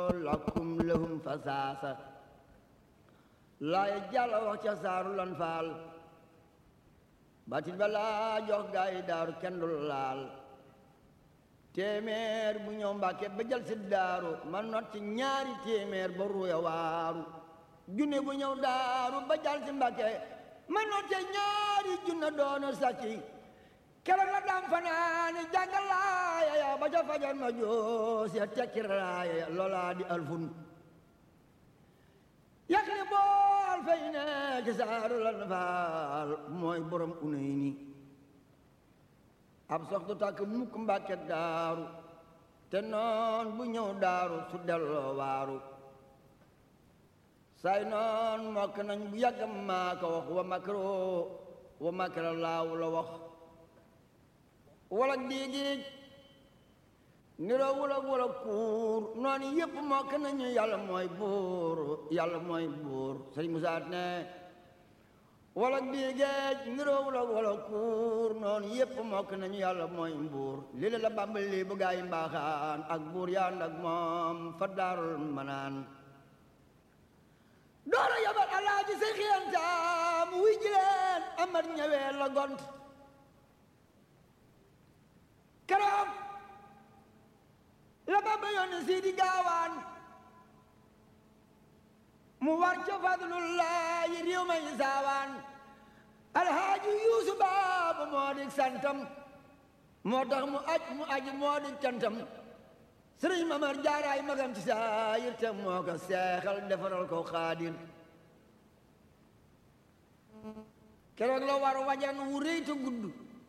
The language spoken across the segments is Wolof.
lakum lahum fasaasa laay jàlla wax ca saaru lan faal batit ba laa jox gaa yi daaru kenn du laal téeméer bu ñëw mbàkke ba jël si daaru man not ci ñaari téeméer ba ruya waaru junne bu ñëw daaru ba jël si mbàkke man not ci ñaari junne doona sàcci keroog la dam fanaani jàngal laaya ya ba ca fajar ma joos ya tekki raaya ya loolaa di alfun yàqli bool fay ne ci saaru lan faal mooy borom unay ni ab sox du tàkk mukk mbàkke daaru te noon bu ñëw daaru su delloo waaru say noon mokk nañ bu yàgg maa ko wax wa makro wa makra laaw la wax walak diigiij niroo wulak wulak kuur noonu yëpp mokk nañu yàlla mooy buur yàlla mooy buur sëriñ Musaa ne walak diigeej niroo wulak wulak kuur noonu yëpp mokk nañu yàlla mooy buur lii la la bàmbal lii bu gaa yi mbaaxaan ak buur yaan ak moom fa daarul manaan doora yabal alaaji say xiyantaam wuy jileen amar ñëwee la gont keroog la Bamba yónni Sidi Gaawaan mu war ca fadlullaahi réew ma yi saawaan alhaaji yuusu baabu moo di santam moo tax mu aj mu aji moo di cantam sëriñ mamar jaaraay magam ci saayir te moo ko seexal defaral ko xaadir keroog la war wajan wu rëy te gudd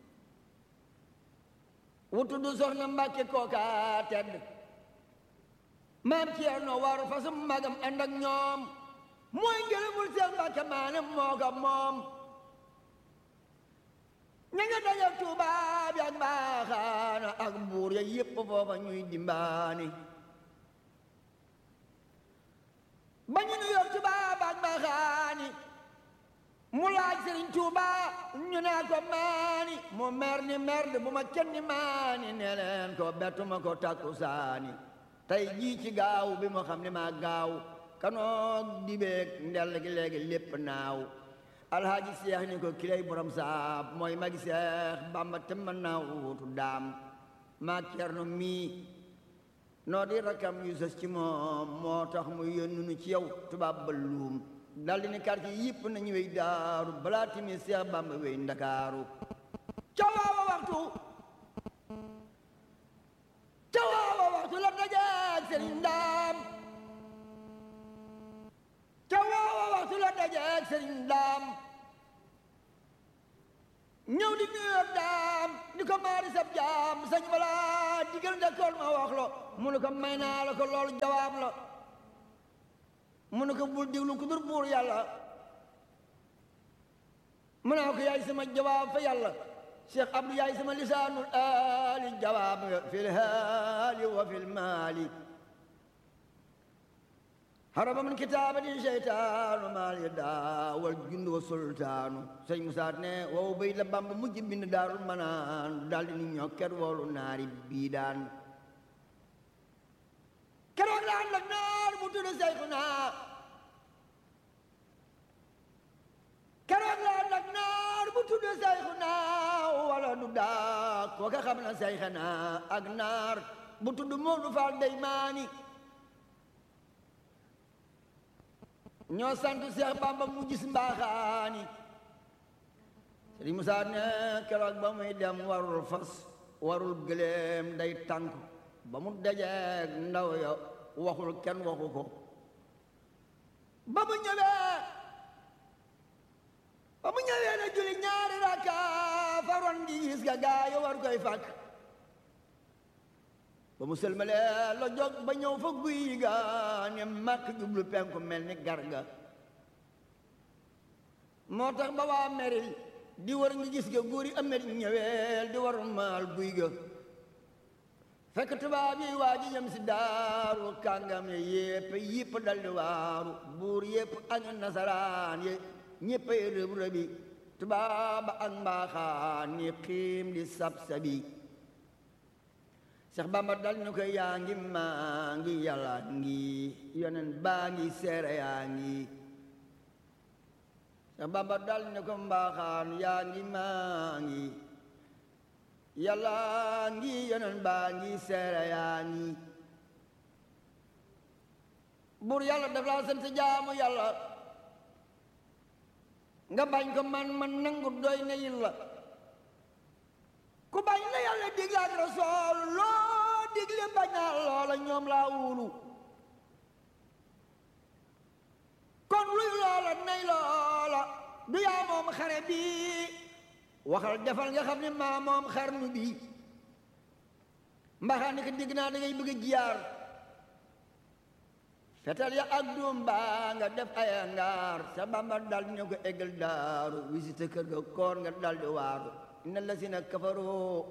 wu tudd soxna mbàkke kooka tedd maam Ceerno waru fasum magam ànd ak ñoom mooy ngërëmul seen mbàkke maanam moo ko moom ña nga daje tubaab yi ak mbaaxaana ak buur ya yépp foofa ñuy dimbaani ba ñu nu yor tubaab ak mbaaxaani mu laaj sëriñ Tuuba ñu naa ko maani mu mer ni merde bu ma kenn maani ne leen ko bettuma ko takku saani tey jii ci gaaw bi ma xam ne maa gaaw kanoog dibeeg ndell gi léegi lépp naaw alhaaji seex ni ko kilay borom saab mooy magi seex bamba te mën naa wuutu daam maa cerno mii noo di rakam yu sës ci moom moo tax mu yónnu nu ci yow tubaab ba luum daldi ni quartier yëpp nañu wey daaru balaa timi seex bamba wey ndakaaru ca waawa waxtu ca waawa waxtu la dajeeg sëriñ ndaam ca waawa waxtu la dajeeg sëriñ ndaam ñëw di nuyoog daam ni ko maari sab jaam sañ wala digal ndekkoon ma wax lo mu ne ko may naa la ko loolu jawaab la mu ne ko bul diglu ku dur buur yàlla mu naa ko yaay sama jawaab fa yàlla cheikh abdou yaay sama lisaanul aali jawaab nga fil haali wa fil maali haraba min kitaabati seytaanu maal ya daawal jund wa sultaanu sëñ musaat ne wow bay la bamba mujj bind daarul manaan daldi ni ñokket woolu naari bii daan keroog la ànd ak naar bu tudd Seyxuna keroog la ànd ak naar bu tudd Seyxuna wala du daa kooka xam na Seyxuna ak naar bu tudd Moodu Faal Deymaani ñoo sant Seex Bamba mu gis mbaaxaani Sëriñ Musaa ne keroog ba muy dem warul fas warul gëléem day tànk ba mu dajeeg ndaw ya waxul kenn waxu ko ba mu ñëwee ba mu ñëwee na julli ñaari raka faroon di gis ga gaa yi war koy fàkk ba mu sëlmalee la jóg ba ñëw fa guy ga ne màkk jublu penku mel ni garga moo tax ba waa meril di war ngi gis ga góor yi amet ñëweel di war maal guy ga fekk tubaab yi waa ji ñëm si daaru kàngam ye yépp yépp daldi waaru buur yépp ak nasaraan ye ñéppay rëb rëbi tubaab ak mbaaxaan ni xiim di sab sabi Seex Bamba dal ni ko yaa ngi maa ngi yàlla ngi yonen baa ngi seere yaa ngi Seex Bamba dal ni ko mbaaxaan yaa ngi maa ngi yàlla ngi yonen baa ngi seere yaa ngi buur yàlla daf laa sant jaamu yàlla nga bañ ko man man nangu doy na yilla ku bañ la yàlla digle ak rasool loo digle bañ naa loola ñoom laa wulu kon luy loola nay loola du yaa moom xare bi waxal defal nga xam ne maa moom xarnu bi mbaxaa ni ko digg naa da ngay bëgg a jiyaar fetal ya ak doom baa nga def ay ngaar sa bamba dal ñu ko eggal daaru visite kër ga koor nga dal di waaru inna lasina kafaru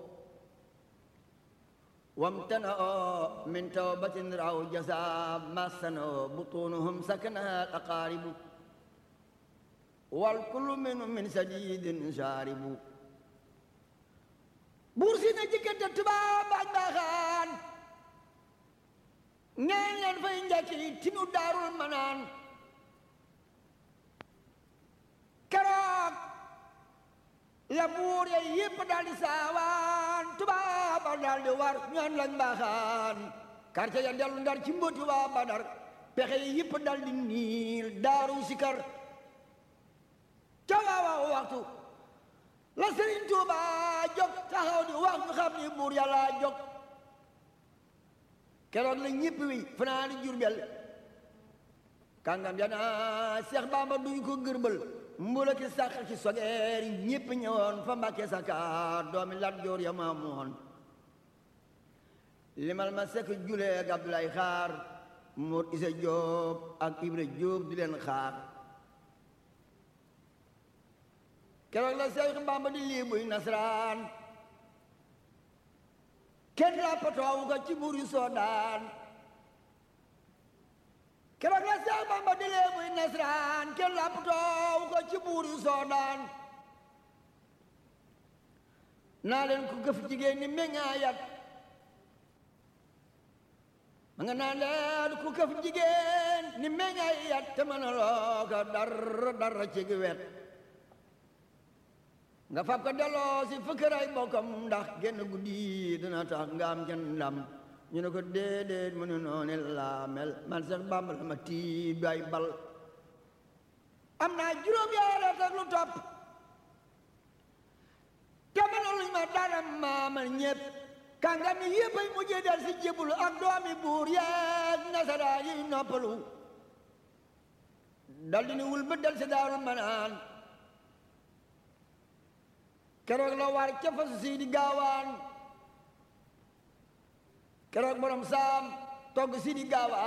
wamtana'u min tawbatin raw jasa masano butunuhum sakanaha al aqaribu wal kullu minhum min sadidin sharibu buur si na jikkante tubaab ak baaxaan ngeen leen fay njëkki tinu daarul manaan keroog la buur ya yépp daal di saawaan tubaaba daal di war ñoon lañ mbaaxaan quartier ya dellu ndar ci mbóoti waa badar pexe yi yépp daal di niil daaru sikar ca waawaaw waxtu la Sëriñ Tuuba jóg taxaw di wax ñu xam ni buur yàlla jóg keroog la ñëpp wi fanaani Jurbel kàngam ya naa Seex Bamba duñ ko gërbal mbula ki sàq ci sogeer ñëpp ñëwoon fa Mbàkke Sakaar doomi Lat Joor ya ma moon limal ma sekk julee ak Abdoulaye Xaar Mor Isa Jóob ak Ibra Jóob di leen xaar keroog la Seex Bamba di lii buy nasraan kenn lappatoowu ko ci buur yu soodaan keroog la Seex Bamba di lee buy nasraan kenn lappatoowu ko ci buur yu soodaan naa leen ku gëf jigéen ni meññaayat ma nga naa leen ku gëf jigéen ni meññaayat te mën a loo ko dara dara ci gi wet nga fab ko delloo si fëkkëray bokkam ndax genn guddi dina tax nga am kenn ndam ñu ne ko déedéet mu ne noonu laa mel man Seex Bàmba la ma tiib ay bal am naa juróom yaara ak lu topp te mëna luñ ma dara maamal ñépp kàngam yi yépp ay mujjee dal si jébbalu ak doomi buur yeeg nasaraan yi noppalu dal di ni wul ba dal si daarul manaan keroog la war ca fasu sii di gaawaan keroog borom saam togg sii di gaawaan